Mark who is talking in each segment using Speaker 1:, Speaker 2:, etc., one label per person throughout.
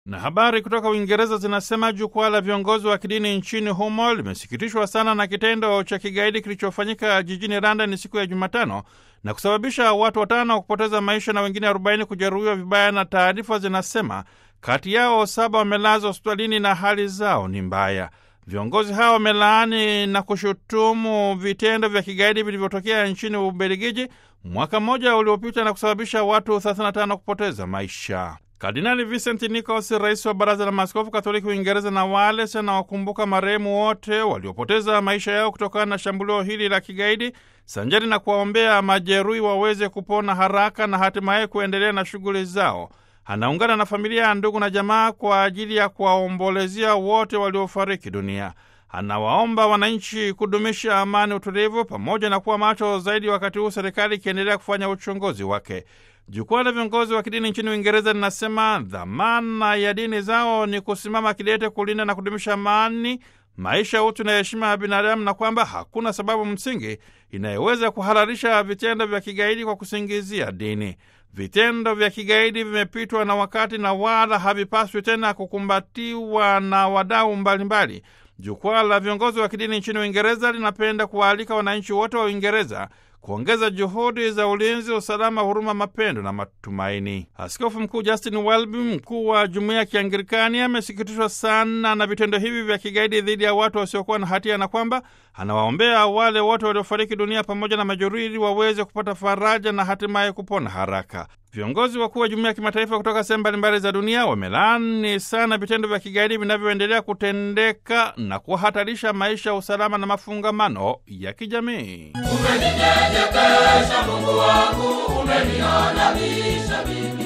Speaker 1: Na habari kutoka Uingereza zinasema jukwaa la viongozi wa kidini nchini humo limesikitishwa sana na kitendo cha kigaidi kilichofanyika jijini London siku ya Jumatano na kusababisha watu watano kupoteza maisha na wengine 40 kujeruhiwa vibaya, na taarifa zinasema kati yao saba wamelazwa hospitalini na hali zao ni mbaya. Viongozi hao wamelaani na kushutumu vitendo vya kigaidi vilivyotokea nchini Ubelgiji mwaka mmoja uliopita na kusababisha watu 35 kupoteza maisha. Kardinali Vincent Nichols, rais wa Baraza la Maaskofu Katoliki Uingereza, na Wales anawakumbuka marehemu wote waliopoteza maisha yao kutokana na shambulio hili la kigaidi, sanjari na kuwaombea majeruhi waweze kupona haraka na hatimaye kuendelea na shughuli zao. Anaungana na familia ya ndugu na jamaa kwa ajili ya kuwaombolezea wote waliofariki dunia. Anawaomba wananchi kudumisha amani, utulivu, pamoja na kuwa macho zaidi wakati huu serikali ikiendelea kufanya uchunguzi wake. Jukwaa la viongozi wa kidini nchini Uingereza linasema dhamana ya dini zao ni kusimama kidete kulinda na kudumisha amani, maisha, utu na heshima ya binadamu, na kwamba hakuna sababu msingi inayoweza kuhalalisha vitendo vya kigaidi kwa kusingizia dini. Vitendo vya kigaidi vimepitwa na wakati na wala havipaswi tena kukumbatiwa na wadau mbalimbali. Jukwaa la viongozi wa kidini nchini Uingereza linapenda kuwaalika wananchi wote wa Uingereza kuongeza juhudi za ulinzi, usalama, huruma, mapendo na matumaini. Askofu Mkuu Justin Welby, mkuu wa jumuiya ya Kianglikani, amesikitishwa sana na vitendo hivi vya kigaidi dhidi ya watu wasiokuwa na hatia na kwamba anawaombea wale wote waliofariki dunia pamoja na majeruhi ili waweze kupata faraja na hatimaye kupona haraka. Viongozi wakuu wa jumuiya ya kimataifa kutoka sehemu mbalimbali za dunia wamelaani sana vitendo vya kigaidi vinavyoendelea kutendeka na kuhatarisha maisha, usalama na mafungamano ya kijamii.
Speaker 2: Umeninyenyekesha Mungu wangu, umeniadabisha mimi.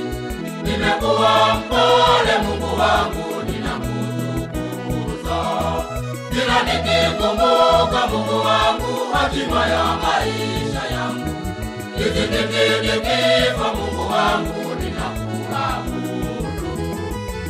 Speaker 2: Nimekuwa mpole Mungu wangu, ninakutukuza. Kila nikikumbuka Mungu wangu, hatima ya maisha yangu. Hiki kipindi